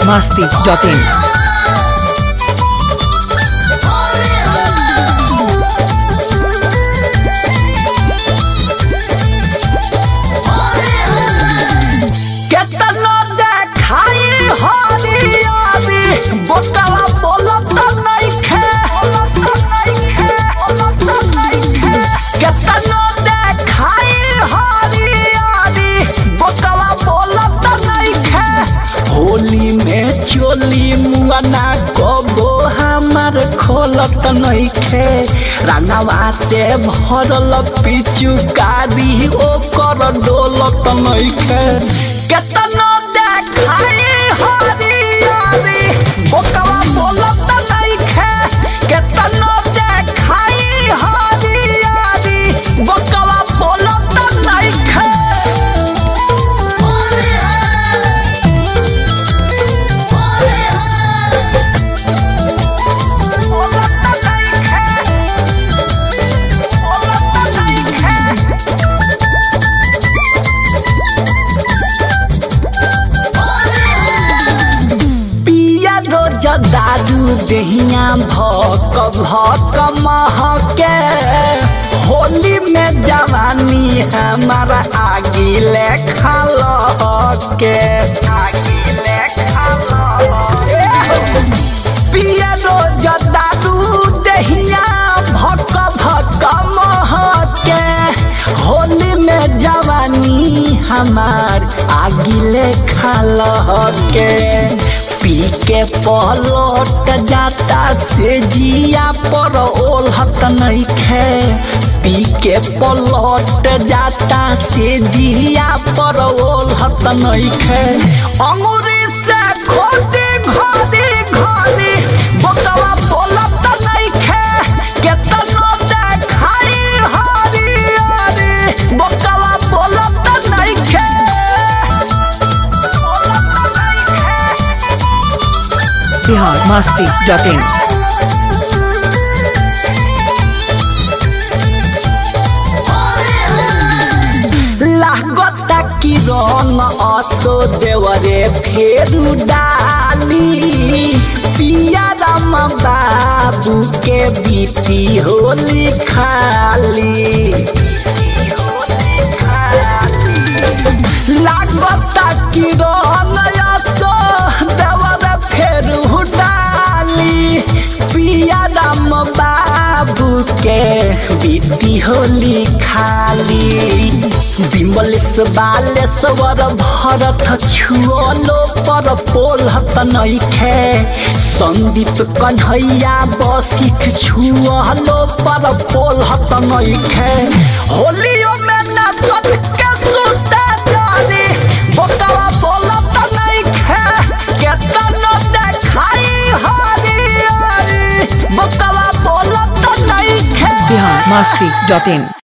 biharmasti.in केतनो देखाई हरियारी बोतला बोलत नइखे केतनो देखाई हरियारी बोतला बोलत नइखे होली में चोली मुआना कबो हमार खोलत नइखे रंगवा से भरल पिचुकारी ओकर डोलत नइखे केतनो देखाई हरियारी बोकवा बोलत नइखे केतनो देखाई हरियारी बोकवा बोलत नइखे पिया रोज दारू दहिया भक भक महके होली में जवानी हमारा आगी ले खालके आगी ले पिया रोज दारू दहिया भक भक महके होली में जवानी हमार आगिले खालके पी के पलट जाता से जिया पर ओलहत नइखे पी के पलट जाता से जिया पर ओलहत नइखे अंगूरी से खोटे घरे घरे बोकवा बोलत नइखे केतनो देखाई हरियारी बोकवा बोलत नइखे biharmasti.in लागता कि रंग असो देवरे फेरू डाली पिया राम बाबू के बीती होली खाली लागता कि रंग असो देवरे फेरू डाली पिया राम बाबू के बीती होली खाली विमलेश बालेश्वर भरत छुअलो पर पोलहत नइखे संदीप कन्हैया बसिठ छुअलो पर पोलहत नइखे होलियो में नाचत के सुता जारी बोकवा बोलत नइखे केतनो देखाई हरियारी बोकवा बोलत नइखे biharmasti.in